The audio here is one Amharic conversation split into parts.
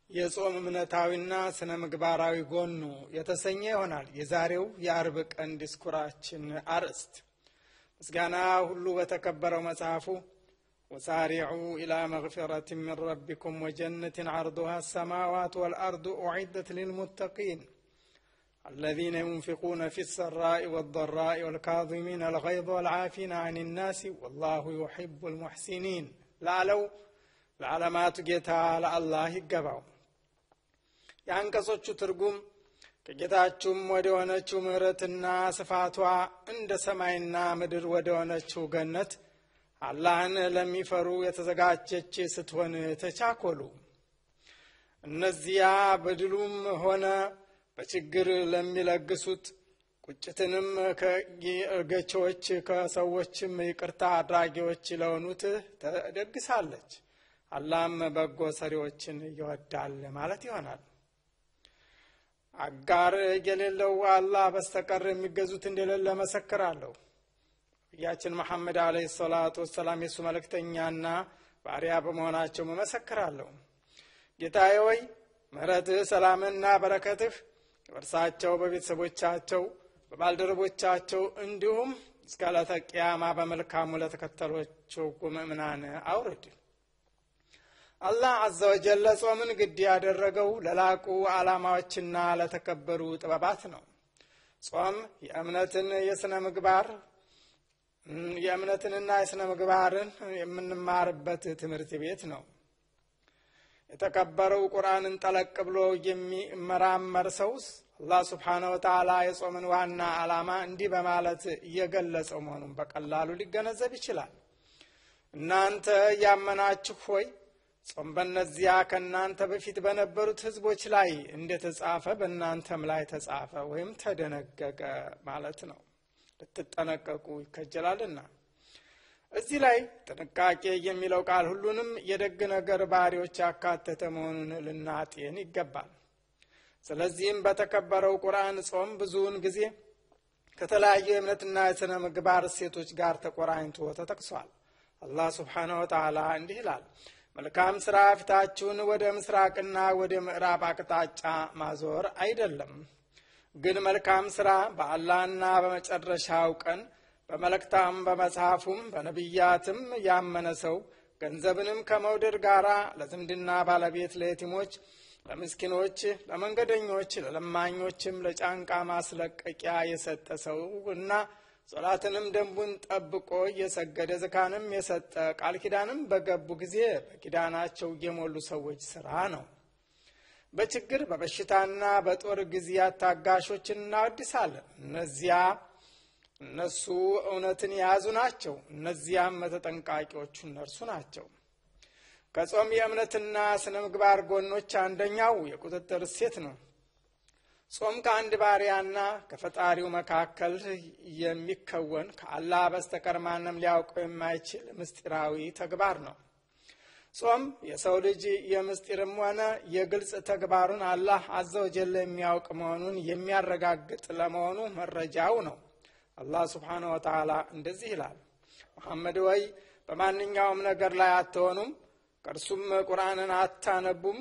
የጾም እምነታዊና ስነ ምግባራዊ ጎኑ የተሰኘ ይሆናል የዛሬው የአርብ ቀን ዲስኩራችን አርዕስት። ምስጋና ሁሉ በተከበረው መጽሐፉ ወሳሪዑ ኢላ መግፊረት ምን ረቢኩም ወጀነትን ዓርዱሃ አሰማዋት ወልአርዱ ኡዒደት ልልሙተቂን الذين ينفقون في السراء والضراء والكاظمين الغيظ والعافين عن الناس والله يحب المحسنين ላለው ለዓለማቱ ጌታ ለአላህ ይገባው። የአንቀጾቹ ትርጉም ከጌታችሁም ወደ ሆነችው ምሕረትና ስፋቷ እንደ ሰማይና ምድር ወደ ሆነችው ገነት አላህን ለሚፈሩ የተዘጋጀች ስትሆን ተቻኮሉ። እነዚያ በድሉም ሆነ በችግር ለሚለግሱት ቁጭትንም ከገቾች ከሰዎችም ይቅርታ አድራጊዎች ለሆኑት ተደግሳለች። አላህም በጎ ሰሪዎችን ይወዳል ማለት ይሆናል። አጋር የሌለው አላህ በስተቀር የሚገዙት እንደሌለ መሰክራለሁ። ነቢያችን መሐመድ አለይሂ ሰላቱ ወሰላም የእሱ መልእክተኛና ባሪያ በመሆናቸው መሰክራለሁ። ጌታዬ ወይ ምሕረትህ፣ ሰላምና በረከትህ በእርሳቸው በቤተሰቦቻቸው በባልደረቦቻቸው እንዲሁም እስከ ዕለተ ቅያማ በመልካሙ ለተከተሏቸው ምእምናን አውርድ። አላህ አዘ ወጀል ጾምን ግድ ያደረገው ለላቁ ዓላማዎችና ለተከበሩ ጥበባት ነው። ጾም የእምነትን የሥነ ምግባር የእምነትንና የሥነ ምግባርን የምንማርበት ትምህርት ቤት ነው። የተከበረው ቁርአንን ጠለቅ ብሎ የሚመራመር ሰውስ አላህ ስብሓነ ወተዓላ የጾምን ዋና ዓላማ እንዲህ በማለት እየገለጸው መሆኑን በቀላሉ ሊገነዘብ ይችላል። እናንተ ያመናችሁ ሆይ ጾም በእነዚያ ከእናንተ በፊት በነበሩት ሕዝቦች ላይ እንደተጻፈ በእናንተም ላይ ተጻፈ ወይም ተደነገገ ማለት ነው። ልትጠነቀቁ ይከጀላልና። እዚህ ላይ ጥንቃቄ የሚለው ቃል ሁሉንም የደግ ነገር ባህሪዎች ያካተተ መሆኑን ልናጤን ይገባል። ስለዚህም በተከበረው ቁርአን ጾም ብዙውን ጊዜ ከተለያዩ የእምነትና የሥነ ምግባር እሴቶች ጋር ተቆራኝቶ ተጠቅሷል። አላህ ስብሓነ ወተዓላ እንዲህ ይላል፣ መልካም ሥራ ፊታችሁን ወደ ምስራቅና ወደ ምዕራብ አቅጣጫ ማዞር አይደለም፣ ግን መልካም ሥራ በአላህና በመጨረሻው ቀን በመልእክታም በመጽሐፉም በነቢያትም ያመነ ሰው ገንዘብንም ከመውደድ ጋር ለዝምድና ባለቤት፣ ለየቲሞች፣ ለምስኪኖች፣ ለመንገደኞች፣ ለለማኞችም ለጫንቃ ማስለቀቂያ የሰጠ ሰው እና ሶላትንም ደንቡን ጠብቆ እየሰገደ ዝካንም የሰጠ ቃል ኪዳንም በገቡ ጊዜ በኪዳናቸው የሞሉ ሰዎች ስራ ነው። በችግር በበሽታና በጦር ጊዜያት ታጋሾችን እናወድሳለን። እነዚያ እነሱ እውነትን የያዙ ናቸው። እነዚያም ተጠንቃቂዎቹ እነርሱ ናቸው። ከጾም የእምነትና ስነ ምግባር ጎኖች አንደኛው የቁጥጥር እሴት ነው። ጾም ከአንድ ባሪያና ከፈጣሪው መካከል የሚከወን ከአላህ በስተቀር ማንም ሊያውቀው የማይችል ምስጢራዊ ተግባር ነው። ጾም የሰው ልጅ የምስጢርም ሆነ የግልጽ ተግባሩን አላህ አዘወጀል የሚያውቅ መሆኑን የሚያረጋግጥ ለመሆኑ መረጃው ነው። አላህ ስብሓነ ወተዓላ እንደዚህ ይላል፣ መሐመድ ወይ በማንኛውም ነገር ላይ አትሆኑም፣ ከእርሱም ቁርአንን አታነቡም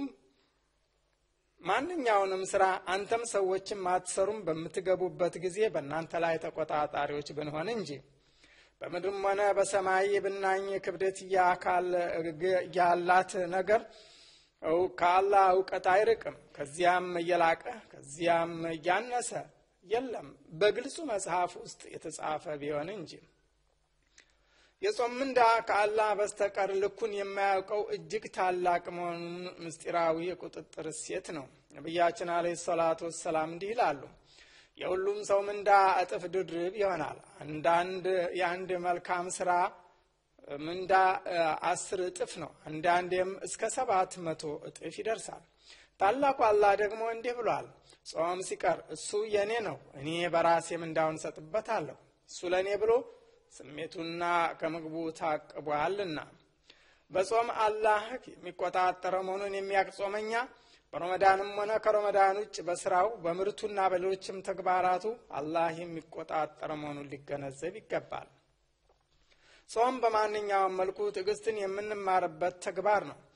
ማንኛውንም ስራ አንተም ሰዎችም አትሰሩም በምትገቡበት ጊዜ በእናንተ ላይ ተቆጣጣሪዎች ብንሆን እንጂ በምድርም ሆነ በሰማይ የብናኝ ክብደት የአካል ያላት ነገር ከአላህ እውቀት አይርቅም። ከዚያም እየላቀ ከዚያም እያነሰ የለም በግልጹ መጽሐፍ ውስጥ የተጻፈ ቢሆን እንጂ። የጾም ምንዳ ከአላህ በስተቀር ልኩን የማያውቀው እጅግ ታላቅ መሆኑን ምስጢራዊ የቁጥጥር እሴት ነው። ነቢያችን አለይሂ ሰላቱ ወሰላም እንዲህ ይላሉ፣ የሁሉም ሰው ምንዳ እጥፍ ድርብ ይሆናል። አንዳንድ የአንድ መልካም ስራ ምንዳ አስር እጥፍ ነው። አንዳንዴም እስከ ሰባት መቶ እጥፍ ይደርሳል። ታላቁ አላህ ደግሞ እንዲህ ብሏል፣ ጾም ሲቀር እሱ የእኔ ነው፣ እኔ በራሴ ምንዳውን እሰጥበታለሁ። እሱ ለእኔ ብሎ ስሜቱና ከምግቡ ታቅቧልና። በጾም አላህ የሚቆጣጠረው መሆኑን የሚያውቅ ጾመኛ በረመዳንም ሆነ ከረመዳን ውጭ በስራው በምርቱና በሌሎችም ተግባራቱ አላህ የሚቆጣጠር መሆኑን ሊገነዘብ ይገባል። ጾም በማንኛውም መልኩ ትዕግስትን የምንማርበት ተግባር ነው።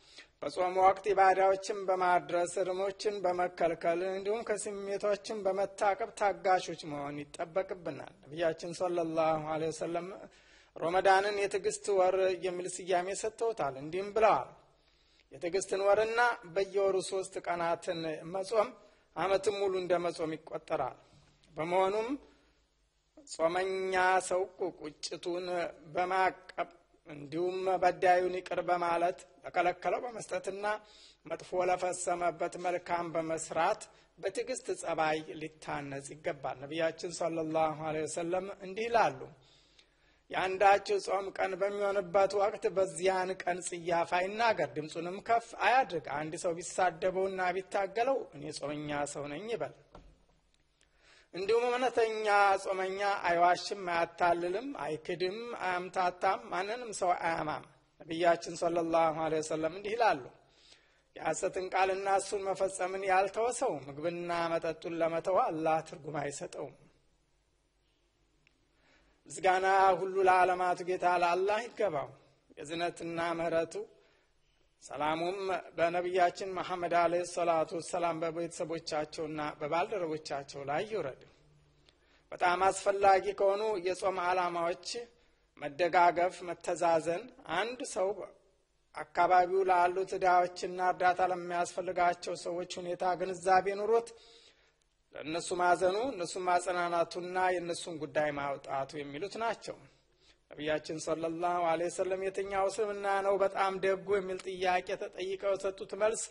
በጾም ወቅት ኢባዳዎችን በማድረስ እርሞችን በመከልከል እንዲሁም ከስሜቶችን በመታቀብ ታጋሾች መሆን ይጠበቅብናል። ነቢያችን ሰለላሁ ዐለይሂ ወሰለም ሮመዳንን የትዕግስት ወር የሚል ስያሜ ሰጥተውታል። እንዲህም ብለዋል። የትዕግስትን ወርና በየወሩ ሶስት ቀናትን መጾም ዓመትን ሙሉ እንደ መጾም ይቆጠራል። በመሆኑም ጾመኛ ሰው ቁጭቱን በማቀብ እንዲሁም በዳዩን ይቅር በማለት ለከለከለው በመስጠትና መጥፎ ለፈሰመበት መልካም በመስራት በትዕግስት ጸባይ ሊታነጽ ይገባል። ነቢያችን ሰለላሁ ዐለይሂ ወሰለም እንዲህ ይላሉ። የአንዳችሁ ጾም ቀን በሚሆንበት ወቅት በዚያን ቀን ጽያፍ አይናገር፣ ድምፁንም ከፍ አያድርግ። አንድ ሰው ቢሳደበውና ቢታገለው እኔ ጾመኛ ሰው ነኝ ይበል። እንዲሁም እውነተኛ ጾመኛ አይዋሽም፣ አያታልልም፣ አይክድም፣ አያምታታም፣ ማንንም ሰው አያማም። ነቢያችን ሰለላሁ ዐለይሂ ወሰለም እንዲህ ይላሉ የሐሰትን ቃልና እሱን መፈጸምን ያልተወ ሰው ምግብና መጠጡን ለመተው አላህ ትርጉም አይሰጠውም። ምስጋና ሁሉ ለዓለማቱ ጌታ ለአላህ ይገባው። የዝነትና ምሕረቱ ሰላሙም በነቢያችን መሐመድ አለይሂ ሰላቱ ወሰላም በቤተሰቦቻቸውና በባልደረቦቻቸው ላይ ይውረድ። በጣም አስፈላጊ ከሆኑ የጾም ዓላማዎች መደጋገፍ፣ መተዛዘን፣ አንድ ሰው አካባቢው ላሉት ድሃዎችና እርዳታ ለሚያስፈልጋቸው ሰዎች ሁኔታ ግንዛቤ ኑሮት ለእነሱ ማዘኑ እነሱን ማጸናናቱና የእነሱን ጉዳይ ማውጣቱ የሚሉት ናቸው። ነቢያችን ሰለላሁ ዐለይሂ ወሰለም የትኛው እስልምና ነው በጣም ደጉ የሚል ጥያቄ ተጠይቀው የሰጡት መልስ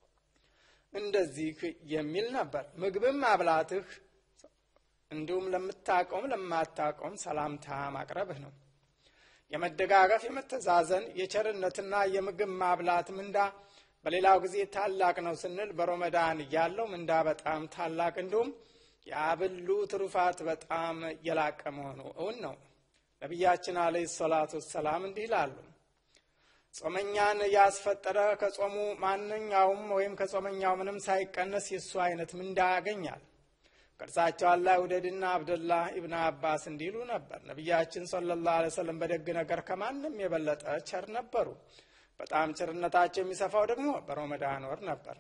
እንደዚህ የሚል ነበር። ምግብም ማብላትህ እንዲሁም ለምታውቀውም ለማታውቀውም ሰላምታ ማቅረብህ ነው። የመደጋገፍ የመተዛዘን የቸርነትና የምግብ ማብላት ምንዳ በሌላው ጊዜ ታላቅ ነው ስንል በሮመዳን ያለው ምንዳ በጣም ታላቅ እንዲሁም የአብሉ ትሩፋት በጣም የላቀ መሆኑ እውን ነው። ነቢያችን አለይሂ ሰላቱ ወሰላም እንዲህ ይላሉ፣ ጾመኛን ያስፈጠረ ከጾሙ ማንኛውም ወይም ከጾመኛው ምንም ሳይቀነስ የእሱ አይነት ምንዳ ያገኛል። ቅርሳቸው አላህ ውደድና አብደላህ ኢብን አባስ እንዲሉ ነበር። ነቢያችን ሰለላሁ ዐለይሂ ወሰለም በደግ ነገር ከማንም የበለጠ ቸር ነበሩ። በጣም ቸርነታቸው የሚሰፋው ደግሞ በሮመዳን ወር ነበር።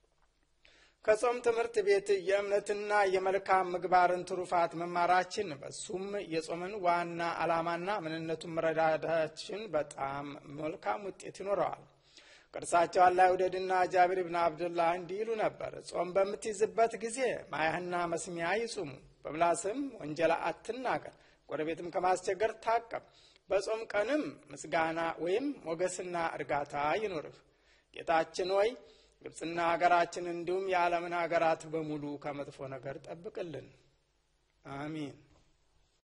ከጾም ትምህርት ቤት የእምነትና የመልካም ምግባርን ትሩፋት መማራችን በሱም የጾምን ዋና ዓላማና ምንነቱን መረዳዳችን በጣም መልካም ውጤት ይኖረዋል። ቅርሳቸው አላህ ውደድና ጃቢር ብን አብድላህ እንዲህ ይሉ ነበር። ጾም በምትይዝበት ጊዜ ማያህና መስሚያ ይጹሙ፣ በምላስም ወንጀላ አትናገር፣ ጎረቤትም ከማስቸገር ታቀብ። በጾም ቀንም ምስጋና ወይም ሞገስና እርጋታ ይኑርህ። ጌታችን ሆይ ግብፅና ሀገራችን እንዲሁም የዓለምን ሀገራት በሙሉ ከመጥፎ ነገር ጠብቅልን። አሚን።